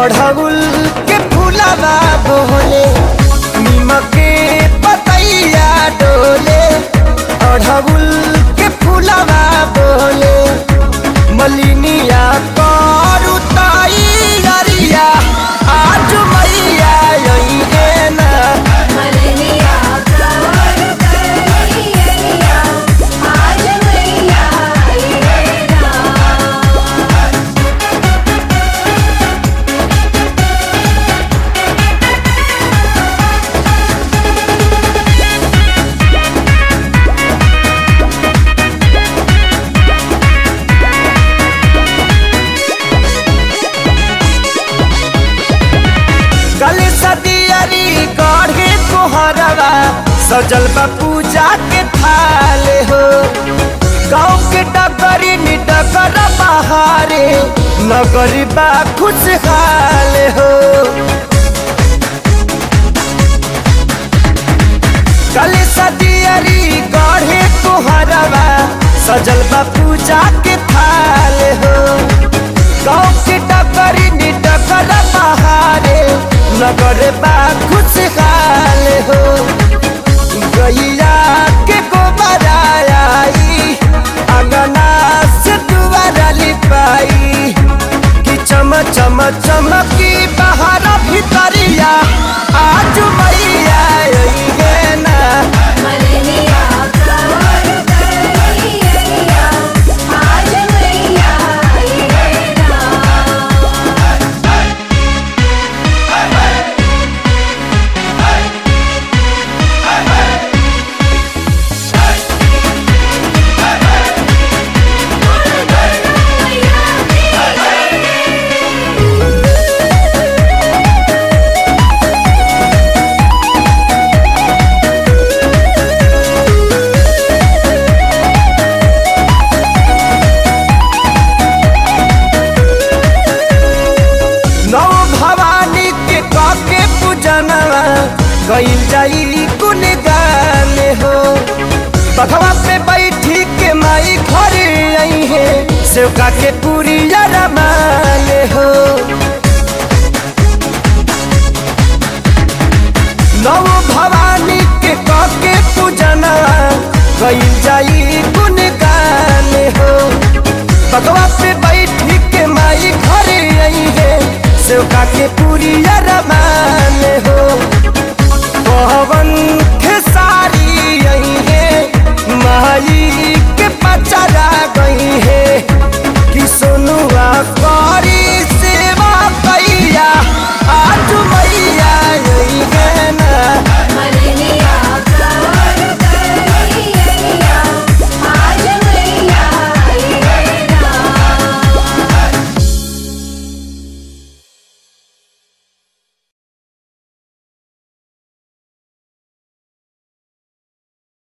अढ़उल के फूलवा बोले नीमक के पतैया डोले अढ़उल के फूलवा बोले मलिनिया करू तैयारिया आज मैया अइहे ना मरनिया कवर करिया आज मैया आईना कल सदियरी गढ़े तोहरवा सजल बा पूजा के थाल हो गाँव के डगरी निडगर बहारे नगरी बा खुशहाल हो कल सदियरी गढ़े तोहरवा सजल बा पूजा के थाल हो गाँव के डगरी निडगर बहारे नगर बा खुशहाल हो गैया के गोबर आई अंगना से दुआरा लिपाई कि चम चम चमकी बाहर भीतरिया आज मैया अइहे ना मरनिया कवर करिया आज मैया आईना नौ भवानी के काके पूजनवा गईल जाई कुन गाने हो बघवा पे बैठी के माई घर आई है सेवका के पूरी